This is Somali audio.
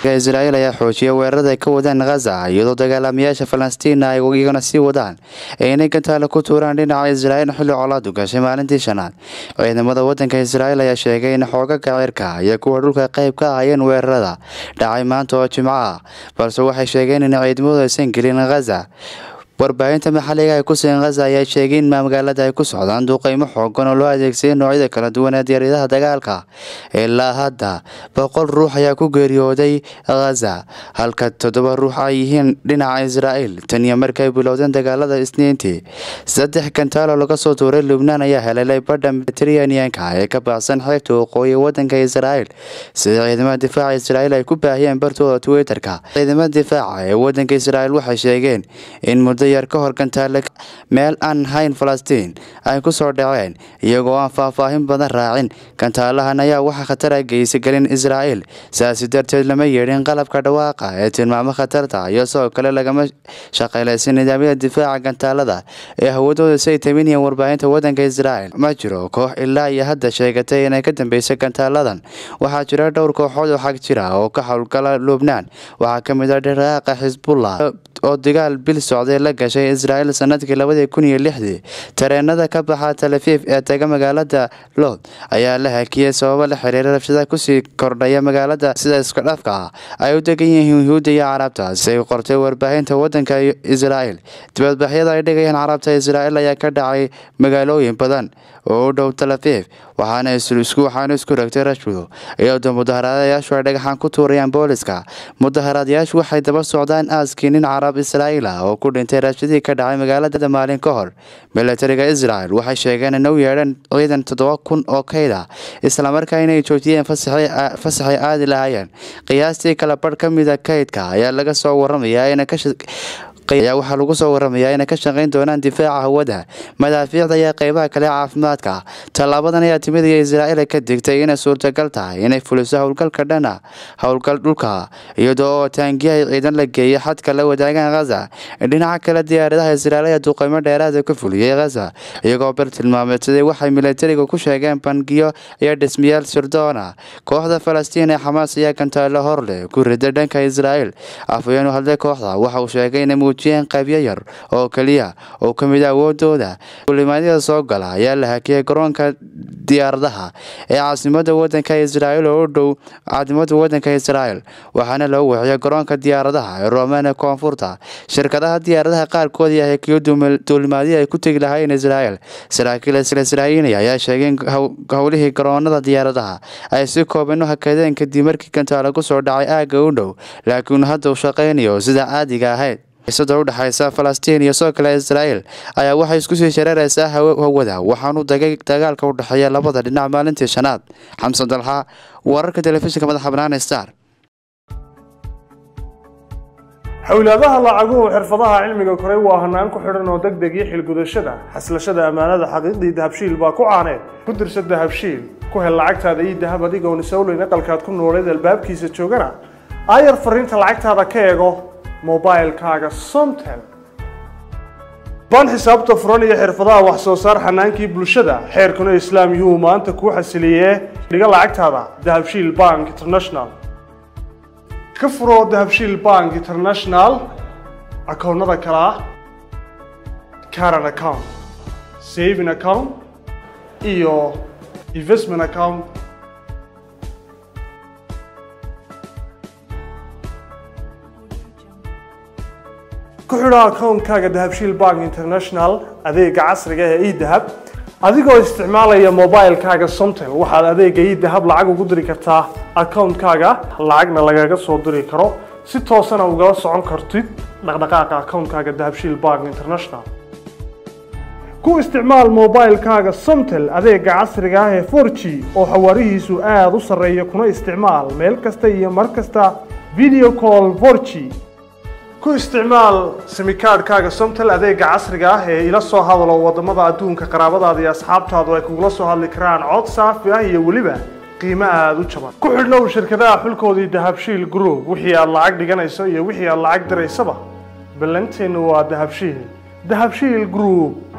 israa'iil ayaa xoojiyay weerarada ay ka wadaan khaza iyadoo dagaalamayaasha falastiina ay iyagana sii wadaan ee inay gantaale ku tuuraan dhinaca israa'iil xilli colaadu gashay maalintii shanaad ciidamada wadanka israa'iil ayaa sheegay in xoogaga cirka iyo kuwa dhulka qayb ka ahayeen weerarada dhacay maanta oo jimco ah balse waxay sheegeen in ciidamadu aysan gelin khaza warbaahinta maxalliga ee ku sugan khaza ayaa sheegay in magaalada ay ku socdaan duqeymo xoogan oo loo adeegsaday noocyada kala duwan ee diyaaradaha dagaalka ilaa hadda boqol ruux ayaa ku geeriyooday khaza halka toddoba ruux ay yihiin dhinaca israa'iil tan iyo markay bilowdeen dagaalada isniintii saddex gantaalo laga soo tuuray lubnaan ayaa helelay badha mediteraneanka ee ka baxsan xeebta waqooyi wadanka israa'iil sida ciidamada difaaca israa'iil ay ku baahiyeen bartooda twitterka ciidamada difaaca ee wadanka israa'iil waxay sheegeen in muddo yar ka hor gantaale meel aan hayn falastiin ay ku soo dhaceen iyagoo aan faahfaahin badan raacin gantaalahan ayaa waxaa khatara geysagelin israa'iil sidaasi darteed lama yeedhin qalabka dhawaaqa ee tilmaamo khatarta iyo sidoo kale lagama shaqaylaysin nidaamyada difaaca gantaalada ee hawadooda say taminayeen warbaahinta wadanka israa'iil ma jiro koox ilaa iyo hadda sheegatay inay ka dambeysay gantaaladan waxaa jira dhowr kooxood oo xag jira oo ka howlgala lubnaan waxaa ka mid ah dhiraaqa xisbullah oo dagaal bil socday la gashay israa'iil sanadkii labadii kun iyo lixdii tareenada ka baxa talafiif ee taga magaalada lood ayaa la hakiyey sababo la xiriira rabshada kusii kordhaya magaalada sida iska dhafka ah ay u degan yihiin yuhuudda iyo carabta siay qortay warbaahinta wadanka israa'iil dibadbaxyada ay dhigayaan carabta israa'iil ayaa ka dhacay magaalooyin badan oo u dhow talafiif waxaana waxaana isku ragtay rashwado iyadoo mudaharaadayaashu ay dhagaxaan ku tuurayaan booliska mudaharaadayaashu waxay daba socdaan aaskii nin carab israa'iil ah oo ku dhintay raashadii ka dhacay magaalada maalin ka hor milatariga israel waxay sheegeen in u yeedheen ciidan toddoba kun oo kayd ah islamarkaa inay joojiyeen fasaxay aadi lahaayeen qiyaastii kala badh ka mida kaydka ayaa laga soo waramayaa ina ka ayaa waxaa lagu soo waramayaa inay ka shaqayn doonaan difaaca hawada madaafiicda iyo qeybaha kale caafimaadka tallaabadan ayaa timid iyo israa'iil ka digtay inay suurtagal tahay inay fuliso howlgalka dhana howlgal dhulka iyadoo oo taangiyahay ciidan la geeyay xadka la wadaagaan khaza dhinaca kale diyaaradaha israa'iil ayaa duqeymo dheeraada ka fuliyey khaza iyagoo bar tilmaameysaday waxay milatariga ku sheegeen bangiyo iyo dhismayaal sirdoona kooxda falastiin ee xamaas ayaa gantaalo horleh ku rida dhanka israa'iil afhayeen u hadlay kooxda waxa uu sheegay inay muujiyeen qaybyo yar oo keliya oo ka mid a awoodooda duulimaadyada soo gala ayaa la hakiyay garoonka diyaaradaha ee caasimada wadanka israa'iil oo u dhow caasimada wadanka israa'iil waxaana loo wixiyay garoonka diyaaradaha ee roomane koonfurta shirkadaha diyaaradaha qaarkood ayaa hakiyo duulimaadyo ay ku tegi lahaayeen israa'iil saraakiil isla israa'iiliya ayaa sheegay in howlihii garoonada diyaaradaha ay si kooban u hakadeen kadib markii gantaalo ku soo dhacay aagga u dhow laakiin hadda uu shaqaynayo sida caadiga ahayd xiisada u dhexaysa falastiin iyo sidoo kale israa'iil ayaa waxay isku sii shareeraysaa hawada waxaanu dagay dagaalka u dhexeeya labada dhinac maalintii shanaad xamsan dalxa wararka telefishinka madaxa bannaan star xowlaadaha lacaguhu xirfadaha cilmiga koray waa hanaan ku xidhan oo deg deg iyo xilgudashada xaslashada ammaanada xaqiiqdii dahabshiil baa ku caaneed ku dirsa dahabshiil ku hel lacagtaada iyo dahab adigoon isowleyn aqalkaad ku nooleed albaabkiisa joogana aayar fariinta lacagtaada ka eego mobilkaaga somtel baan xisaabta furan iyo xirfadaha wax soo saar xanaankii bulshada xeerkuna islaam yuhuu maanta kuu xasiliyee dhiga lacagtaada dahabshiil bank international ka furo dahabshiil bank international akoonnada kale ah caran account saving account iyo investment account ku xidho akoonkaaga dahabshiil bank international adeega casriga ee edahab adigoo isticmaalaya mobilkaaga somtel waxaad adeega edahab lacag ugu diri kartaa akoonkaaga lacagna lagaga soo diri karo si toosana ugala socon kartid dhaqdhaqaaqa akoonkaaga dahabshiil bank international ku isticmaal mobilkaaga somtel adeega casriga ah ee 4g oo xawaarihiisu aada u sarreeya kuna isticmaal meel kasta iyo mar kasta video call 4g ku isticmaal simikaadhkaaga somtel adeega casriga ah ee ila soo hadalo wadamada adduunka qaraabadaada iyo asxaabtaadu ay kugula soo hadli karaan cod saafi ah iyo weliba qiimo aada u jaban ku xidhnow shirkadaha xulkoodii dahabshiil group wixii aad lacag dhiganayso iyo wixii aad lacag diraysaba ballanteennu waa dahabshiil dahabshiil group